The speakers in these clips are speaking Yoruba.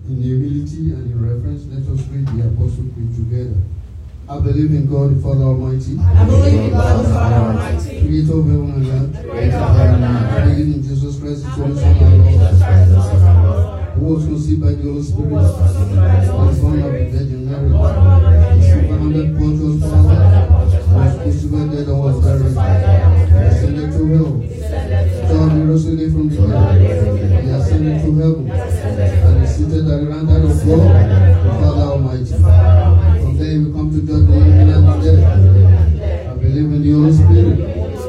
In humility and in reverence, let us read the Apostle Creed together. I believe in God the Father Almighty, I believe in God the Father Almighty, creator of heaven and earth. creator of heaven and I earth. believe in Jesus Christ, I His only believe Son, our in Lord, Jesus Christ, the Son of God, who was conceived by the Holy Spirit, who was conceived by the Holy was born of Spirit, the Virgin Mary, born of the Virgin was Mary, surrounded Pontius suffered Pilate, under Pontius was Pilate, crucified, dead, and was was buried, crucified, died, and was buried, descended to hell. descended to God hell. rose again from the God dead. raised him from He the ascended to dead. heaven, He ascended to and is heaven. seated at the right hand of God, the Father Almighty. Father Almighty, From there he will come to judge the living and the dead. I believe in the Holy Spirit,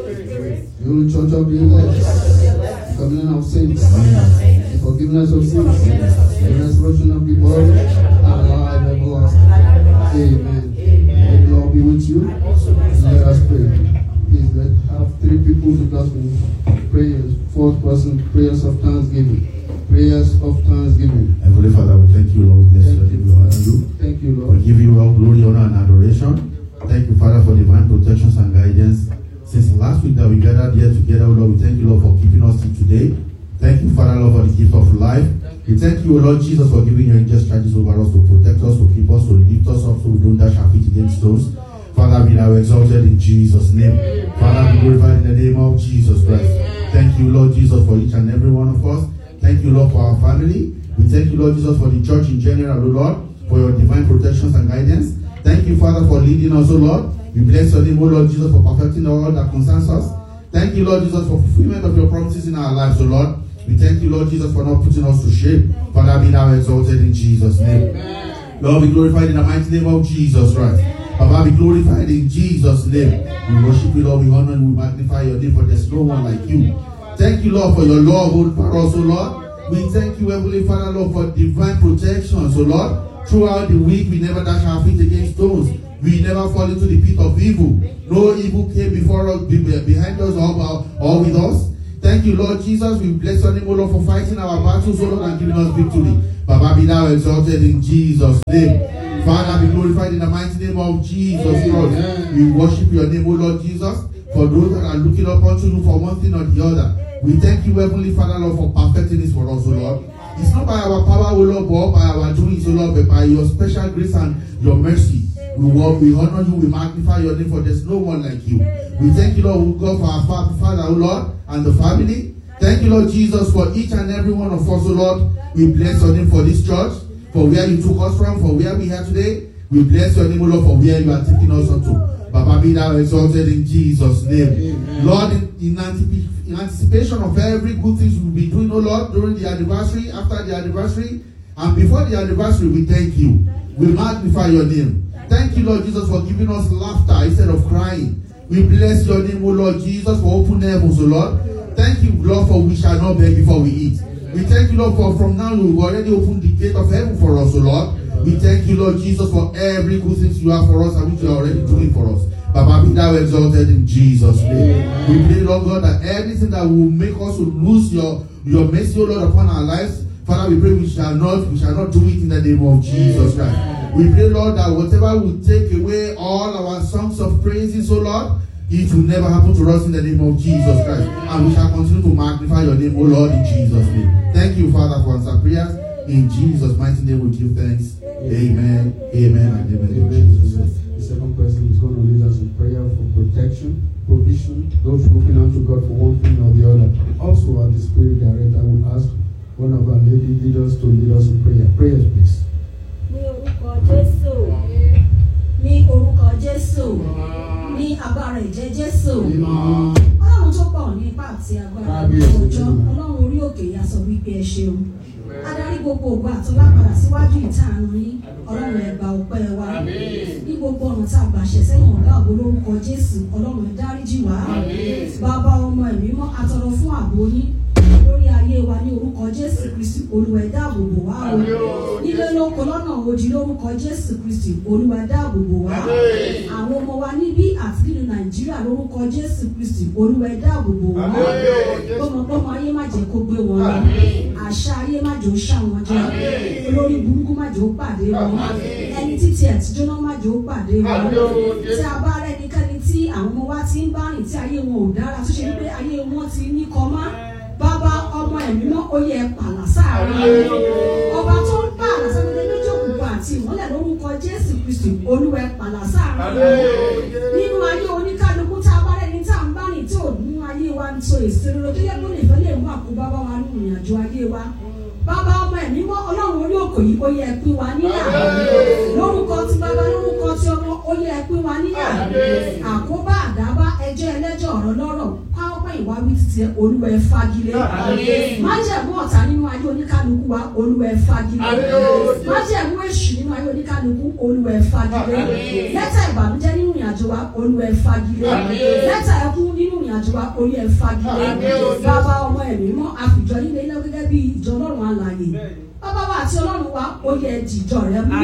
the Holy Church of the elect, the communion of saints, the forgiveness of sins, the resurrection of the body, and life everlasting. Amen. May the Lord be with you. Let us pray. Please let have three people to us in prayers. Fourth person, prayers of thanksgiving. Prayers of thanksgiving. Heavenly Father, we thank you, Lord. Bless your name, we honor you. Thank you, We Lord. give you all glory, honor, and adoration. Thank you, Father, for divine protections and guidance. Since last week that we gathered here together, Lord, we thank you, Lord, for keeping us till today. Thank you, Father, Lord, for the gift of life. We thank you, Lord Jesus, for giving your angels charges over us to protect us, to keep us, to lift us up so we don't dash our feet against stones. Father, be thou exalted in Jesus' name. Father, be glorified in the name of Jesus Christ. Thank you, Lord Jesus, for each and every one of us. Thank you, Lord, for our family. We thank you, Lord Jesus, for the church in general, O Lord, for your divine protections and guidance. Thank you, Father, for leading us, O Lord. We bless your name, O Lord Jesus, for perfecting all that concerns us. Thank you, Lord Jesus, for fulfillment of your promises in our lives, O Lord. We thank you, Lord Jesus, for not putting us to shame. Father, be thou exalted in Jesus' name. Lord, be glorified in the mighty name of Jesus Christ. Papa, be glorified in Jesus' name. We worship you, Lord. We honor and we magnify your name, for there's no one like you. Thank you, Lord, for your love over us, O Lord. We thank you, Heavenly Father, Lord, for divine protection, so Lord. Throughout the week, we never dash our feet against stones. We never fall into the pit of evil. No evil came before us, be- be- behind us, or, or with us. Thank you, Lord Jesus. We bless your name, O Lord, for fighting our battles, O Lord, and giving us victory. Baba, be thou exalted in Jesus' name. Father, be glorified in the mighty name of Jesus Christ. We worship your name, O Lord Jesus, for those that are looking up unto you for one thing or the other. We thank you, Heavenly Father, Lord, for perfecting this for us, O Lord. It's not by our power, O Lord, but by our doings, O Lord, but by your special grace and your mercy. We walk, we honor you, we magnify your name, for there's no one like you. We thank you, Lord, we God, for our fa- Father, O Lord, and the family. Thank you, Lord Jesus, for each and every one of us, O Lord. We bless your name for this church, for where you took us from, for where we are today. We bless your name, O Lord, for where you are taking us unto. Baba, be thou exalted in Jesus' name. Amen. Lord, in, in, antip- in anticipation of every good things we'll be doing, oh Lord, during the anniversary, after the anniversary, and before the anniversary, we thank you. We magnify your name. Thank you, Lord Jesus, for giving us laughter instead of crying. We bless your name, O Lord Jesus, for open heavens, O Lord. Thank you, Lord, for we shall not beg before we eat. We thank you, Lord, for from now you've already opened the gate of heaven for us, O Lord. We thank you, Lord Jesus, for every good thing you have for us and which you are already doing for us. Baba, be thou exalted in Jesus' name. We pray, Lord God, that everything that will make us to lose your, your mercy, O Lord, upon our lives, Father, we pray we shall not we shall not do it in the name of Jesus Christ. We pray, Lord, that whatever will take away all our songs of praises, O Lord, it will never happen to us in the name of Jesus Christ. And we shall continue to magnify your name, O Lord, in Jesus' name. Thank you, Father, for answer prayers. In Jesus' mighty name we give thanks. Amen. Amen and amen. In Amen. Jesus' name. The second person is going to lead us in prayer for protection, provision, those looking unto God for one thing or the other. Also, at the Spirit Director, I will ask one of our lady leaders to lead us in prayer. Prayers, please. ní orúkọ jésù ní orúkọ jésù ní agbára ìjẹ jésù ọlọ́run tó pọ̀ ní ipá àti agbára Kábíyèsí ọjọ́ Olúwa. ọlọ́run orí òkè ya sọ wípé ẹ ṣeun adarí gbogbo ògbà tó lápadà síwájú ìtàànú yín ọlọ́run ẹ gba ọpẹ́ wa ní gbogbo ọ̀nà tá a gbà ṣẹ̀ sẹ́yìn ọ̀gá ògbó lórúkọ jésù ọlọ́run ẹ dáríjì wá bàbá ọmọ ẹ̀mí mọ́ atọrọ fún ààbò yín lórí ayé wa ní orúkọ jésù kristi olúwa ẹ dáàbò bò wá o nílé lóko lọ́nà ojì lórúkọ jésù kristi olúwa ẹ dáàbò bò wá àwọn ọmọ wa níbí àti nínú nàìjíríà lórúkọ jésù kristi olúwa ẹ dáàbò bò wá gbọmọgbọmọ ayé má jẹ́ kó gbé wọn lọ àṣà ayé má jẹ́ ó ṣà wọn jẹ olórí burúkú má jẹ́ ó pàdé wọn ẹni títí ẹ̀ tí jóná má jẹ́ ó pàdé wọn tí a bá rẹ nìkanni tí àwọn ọmọ wa ti ń bá rìn tí ayé wọn ò dára tó ṣe wípé ayé wọn ti ní kọ́má bàbá ọmọ ẹ̀mí mọ́ oyè pàlà sáàárín ọba tó ń bá kristi olúwa ẹ pàlà sáàrin nínú ayé oníkálukú tá a bá rẹni tá a ń bá rìn tí ò mú ayé wa ń so èsì rere tó yẹ kó lè fẹ́ lè mú àkóbá bá wa nínú ìrìnàjò ayé wa bàbá ọmọ ẹ̀mí mọ́ ọlọ́run orí òkò yìí ó yẹ ẹ pín wa níyà lórúkọ tí bàbá lórúkọ tí ọmọ ó yẹ ẹ pín wa níyà àkóbá àdábá ẹjọ́ ẹlẹ́jọ́ ọ̀rọ̀ lọ́rọ̀ káwọ́pẹ́ ìwà wí títí olúwa ẹ fagilé májẹ̀mú ọ̀tá nínú ayé oníkálukú wa olúwa ẹ fagilé májẹ̀mú èṣù nínú ayé oníkálukú olúwa ẹ fagilé lẹ́tà ìbànújẹ́ nínú ìrìnàjò wa olúwa ẹ fagilé lẹ́tà ẹkún nínú ìrìnàjò wa olúwa ẹ fagilé bàbá ọmọ ẹ̀mí mọ́ àfìjọ nílé iná gẹ́gẹ́ bí ìjọ ọlọ́run alààyè bàbá wa àti ọlọ́run wa ó yẹ dìjọ rẹ mú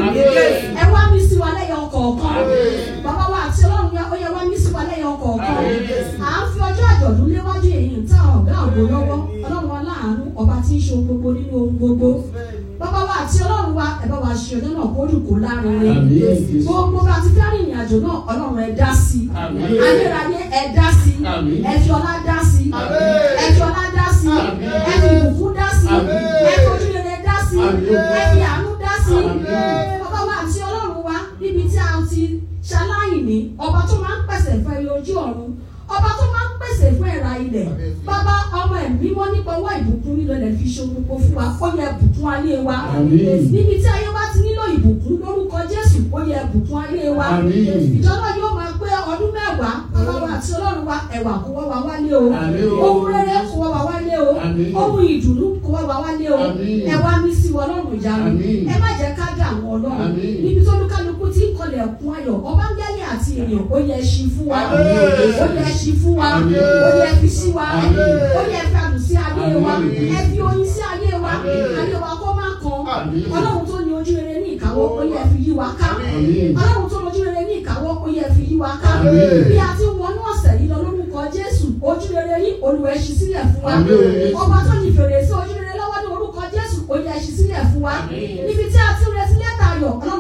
ẹ wá mí sí wa lẹ́yọ kọ̀ọ̀kan bàbá wa àti ọlọ́run wa ó yẹ wá mí sí wa lẹ́yọ kọ̀ọ̀kan à ń fi ọjọ́ àjọ̀dún léwájú èyí ń tá ọ̀gá ògo lọ́wọ́ ọlọ́run aláàánú ọba tí ń ṣe ohun gbogbo nínú ohun gbogbo bàbá wa àti ọlọ́run wa ẹ bá wa ṣe ọjọ́ náà kó dùn kó lárinrin gbogbo bá ti fẹ́ rìnrìn àjò náà ọlọ́run ẹ dá sí i ayérayé ẹ dá sí i ẹ fi ọlá dá sí i ẹ fi ọlá dá sí i ẹ fi ìbùkún dá sí i ẹ fi ojúrere dá sí i ẹ fi àánú dá sí i bàbá wa àti ọlọ́run wa níbi tí a ti ṣaláìní ọba tó máa ń pèsè fún ẹyọ ojú ọ̀run ọba tó máa ń pèsè fún ẹ̀rà ilẹ̀ bàbá ọmọ ẹ̀mí wọn nípa ọwọ́ ìbùkún nílò lè fi ṣe gbogbo fún wa ó yẹ bùkún ayé wa níbi tí ayé wa ti nílò ìbùkún lórúkọ jésù ó yẹ bùkún ayé wa ìjọba yóò máa pé ọdún mẹ́wàá bàbá wa àti ọlọ́run wa ẹ̀wà kó wá wa wálé o ohun rere kó wá wa wálé o ohun ìdùnnú kó wá wa wálé o ẹ wá mí sí wọn lọ́rùn ìyanu ẹ má jẹ́ ká dà wọn ọlọ́run níbi tó lúkálukú tí ń kọlẹ̀ kún ayọ̀ ọba ń gẹ́lẹ̀ àti èèyàn ó yẹ ṣí fún wa ó yẹ ṣí fún wa ó yẹ fi sí wa ó yẹ fi àdùn sí ayé wa ẹ fi oyin sí ayé wa ayé wa kó má kan ọlọ́run tó ní ojú rere ní ìkáwọ́ ó yẹ fi yí wa ká ọlọ́run tó ní ojú rere ní ìkáwọ́ ó yẹ fi yí wa ká bí a ti wọnú ọ̀sẹ̀ yìí lọ lórúkọ jésù ojú rere yìí olùwẹ̀ ṣí sílẹ̀ fún wa ọba tó ní fèrèsé ojú rere lọ́wọ́ ní orúkọ jésù ó yẹ ṣí sílẹ̀ fún wa níbi